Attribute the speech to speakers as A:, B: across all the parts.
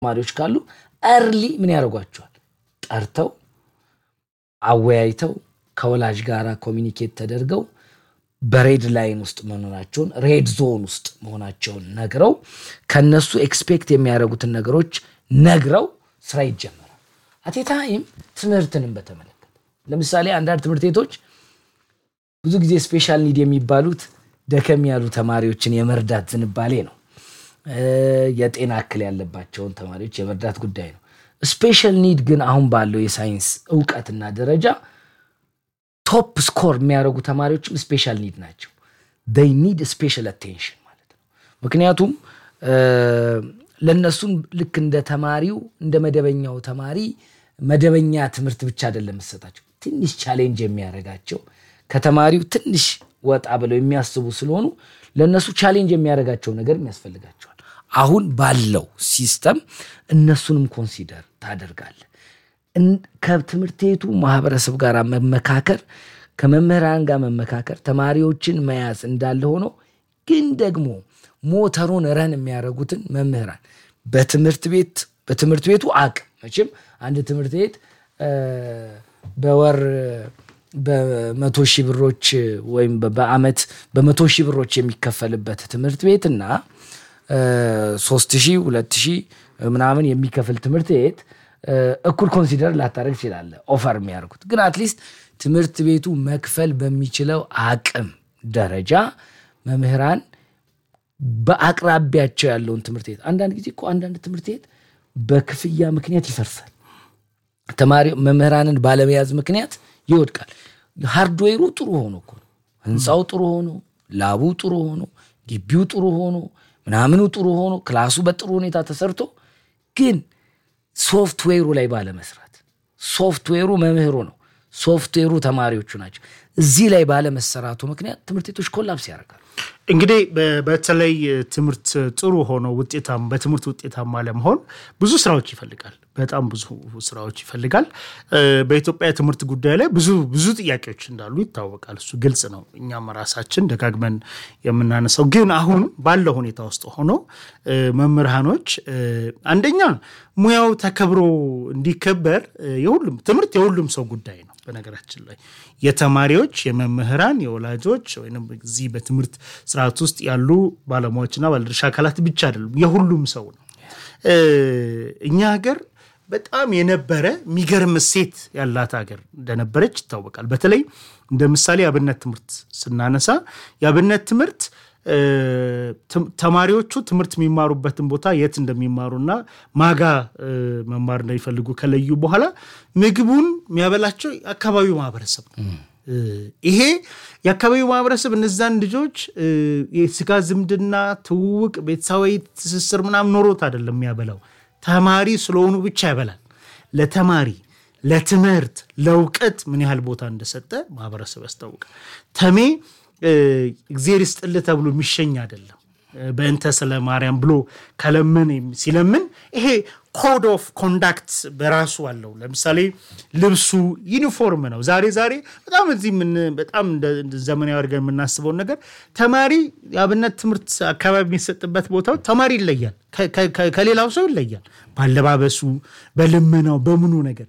A: ተማሪዎች ካሉ እርሊ ምን ያደርጓቸዋል? ጠርተው አወያይተው ከወላጅ ጋር ኮሚኒኬት ተደርገው በሬድ ላይን ውስጥ መሆናቸውን ሬድ ዞን ውስጥ መሆናቸውን ነግረው ከነሱ ኤክስፔክት የሚያደርጉትን ነገሮች ነግረው ስራ ይጀመራል። አቴታይም ትምህርትንም በተመለከተ ለምሳሌ አንዳንድ ትምህርት ቤቶች ብዙ ጊዜ ስፔሻል ኒድ የሚባሉት ደከም ያሉ ተማሪዎችን የመርዳት ዝንባሌ ነው። የጤና እክል ያለባቸውን ተማሪዎች የመርዳት ጉዳይ ነው። ስፔሻል ኒድ ግን አሁን ባለው የሳይንስ እውቀትና ደረጃ ቶፕ ስኮር የሚያደርጉ ተማሪዎችም ስፔሻል ኒድ ናቸው። ይ ኒድ ስፔሻል አቴንሽን ማለት ነው። ምክንያቱም ለእነሱም ልክ እንደ ተማሪው እንደ መደበኛው ተማሪ መደበኛ ትምህርት ብቻ አይደለም የምትሰጣቸው፣ ትንሽ ቻሌንጅ የሚያደርጋቸው ከተማሪው ትንሽ ወጣ ብለው የሚያስቡ ስለሆኑ ለእነሱ ቻሌንጅ የሚያደርጋቸው ነገር ያስፈልጋቸዋል። አሁን ባለው ሲስተም እነሱንም ኮንሲደር ታደርጋለህ። ከትምህርት ቤቱ ማህበረሰብ ጋር መመካከር፣ ከመምህራን ጋር መመካከር፣ ተማሪዎችን መያዝ እንዳለ ሆኖ ግን ደግሞ ሞተሩን ረን የሚያደርጉትን መምህራን በትምህርት ቤት በትምህርት ቤቱ አቅም መቼም አንድ ትምህርት ቤት በወር በመቶ ሺህ ብሮች ወይም በአመት በመቶ ሺህ ብሮች የሚከፈልበት ትምህርት ቤት እና ሶስት ሺህ ሁለት ሺህ ምናምን የሚከፍል ትምህርት ቤት እኩል ኮንሲደር ላታደርግ ትችላለህ። ኦፈር የሚያደርጉት ግን አትሊስት ትምህርት ቤቱ መክፈል በሚችለው አቅም ደረጃ መምህራን በአቅራቢያቸው ያለውን ትምህርት ቤት አንዳንድ ጊዜ እኮ አንዳንድ ትምህርት ቤት በክፍያ ምክንያት ይፈርሳል። ተማሪ መምህራንን ባለመያዝ ምክንያት ይወድቃል። ሃርድዌሩ ጥሩ ሆኖ እኮ ነው። ህንፃው ጥሩ ሆኖ፣ ላቡ ጥሩ ሆኖ፣ ግቢው ጥሩ ሆኖ፣ ምናምኑ ጥሩ ሆኖ፣ ክላሱ በጥሩ ሁኔታ ተሰርቶ ግን ሶፍትዌሩ ላይ ባለመስራት ሶፍትዌሩ መምህሩ ነው፣ ሶፍትዌሩ ተማሪዎቹ ናቸው። እዚህ ላይ ባለመሰራቱ ምክንያት ትምህርት ቤቶች ኮላፕስ ያደርጋሉ።
B: እንግዲህ በተለይ ትምህርት ጥሩ ሆኖ ውጤታማ በትምህርት ውጤታማ ለመሆን ብዙ ስራዎች ይፈልጋል። በጣም ብዙ ስራዎች ይፈልጋል። በኢትዮጵያ የትምህርት ጉዳይ ላይ ብዙ ብዙ ጥያቄዎች እንዳሉ ይታወቃል። እሱ ግልጽ ነው። እኛም ራሳችን ደጋግመን የምናነሳው ግን አሁን ባለው ሁኔታ ውስጥ ሆኖ መምህራኖች አንደኛ ሙያው ተከብሮ እንዲከበር የሁሉም ትምህርት የሁሉም ሰው ጉዳይ ነው። በነገራችን ላይ የተማሪዎች፣ የመምህራን፣ የወላጆች ወይም እዚህ በትምህርት ስርዓት ውስጥ ያሉ ባለሙያዎችና ባለድርሻ አካላት ብቻ አይደሉም፣ የሁሉም ሰው ነው። እኛ ሀገር በጣም የነበረ የሚገርም እሴት ያላት ሀገር እንደነበረች ይታወቃል። በተለይ እንደ ምሳሌ የአብነት ትምህርት ስናነሳ የአብነት ትምህርት ተማሪዎቹ ትምህርት የሚማሩበትን ቦታ የት እንደሚማሩና ማጋ መማር እንደሚፈልጉ ከለዩ በኋላ ምግቡን የሚያበላቸው የአካባቢው ማህበረሰብ ነው። ይሄ የአካባቢው ማህበረሰብ እነዛን ልጆች የስጋ ዝምድና፣ ትውውቅ፣ ቤተሰባዊ ትስስር ምናምን ኖሮት አይደለም የሚያበላው ተማሪ ስለሆኑ ብቻ ያበላል። ለተማሪ ለትምህርት፣ ለእውቀት ምን ያህል ቦታ እንደሰጠ ማህበረሰብ ያስታውቃል። ተሜ እግዜር ይስጥልህ ተብሎ የሚሸኝ አይደለም። በእንተ ስለ ማርያም ብሎ ከለምን ሲለምን ይሄ ኮድ ኦፍ ኮንዳክት በራሱ አለው። ለምሳሌ ልብሱ ዩኒፎርም ነው። ዛሬ ዛሬ በጣም እዚህ በጣም ዘመናዊ አድርገን የምናስበውን ነገር ተማሪ የአብነት ትምህርት አካባቢ የሚሰጥበት ቦታው ተማሪ ይለያል፣ ከሌላው ሰው ይለያል። ባለባበሱ፣ በልመናው፣ በምኑ ነገር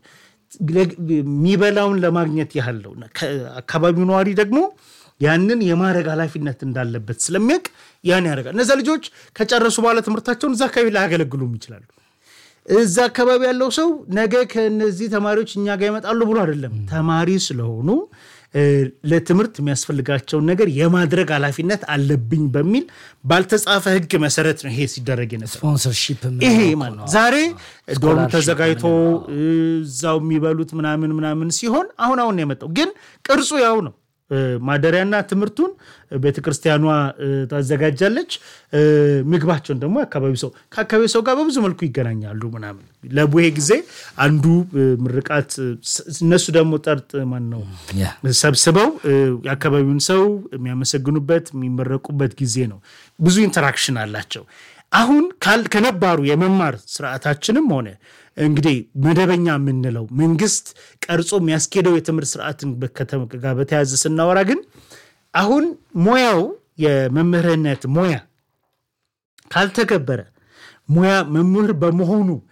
B: የሚበላውን ለማግኘት ያህል ነው። አካባቢው ነዋሪ ደግሞ ያንን የማድረግ ኃላፊነት እንዳለበት ስለሚያውቅ ያን ያደርጋል። እነዚ ልጆች ከጨረሱ በኋላ ትምህርታቸውን እዛ አካባቢ ላያገለግሉም ይችላሉ። እዛ አካባቢ ያለው ሰው ነገ ከነዚህ ተማሪዎች እኛ ጋር ይመጣሉ ብሎ አይደለም። ተማሪ ስለሆኑ ለትምህርት የሚያስፈልጋቸውን ነገር የማድረግ ኃላፊነት አለብኝ በሚል ባልተጻፈ ሕግ መሰረት ነው ይሄ ሲደረግ ነበር።
A: ስፖንሰርሺፕ
B: ይሄ ማለት ዛሬ ዶርም ተዘጋጅቶ እዛው የሚበሉት ምናምን ምናምን ሲሆን አሁን አሁን ነው የመጣው፣ ግን ቅርጹ ያው ነው። ማደሪያና ትምህርቱን ቤተክርስቲያኗ ታዘጋጃለች። ምግባቸውን ደግሞ የአካባቢ ሰው ከአካባቢ ሰው ጋር በብዙ መልኩ ይገናኛሉ ምናምን። ለቡሄ ጊዜ አንዱ ምርቃት እነሱ ደግሞ ጠርጥ ማን ነው ሰብስበው የአካባቢውን ሰው የሚያመሰግኑበት የሚመረቁበት ጊዜ ነው። ብዙ ኢንተራክሽን አላቸው። አሁን ከነባሩ የመማር ስርዓታችንም ሆነ እንግዲህ መደበኛ የምንለው መንግስት ቀርጾ የሚያስኬደው የትምህርት ስርዓትን ጋር በተያያዘ ስናወራ ግን አሁን ሙያው የመምህርነት ሙያ ካልተከበረ ሙያ መምህር በመሆኑ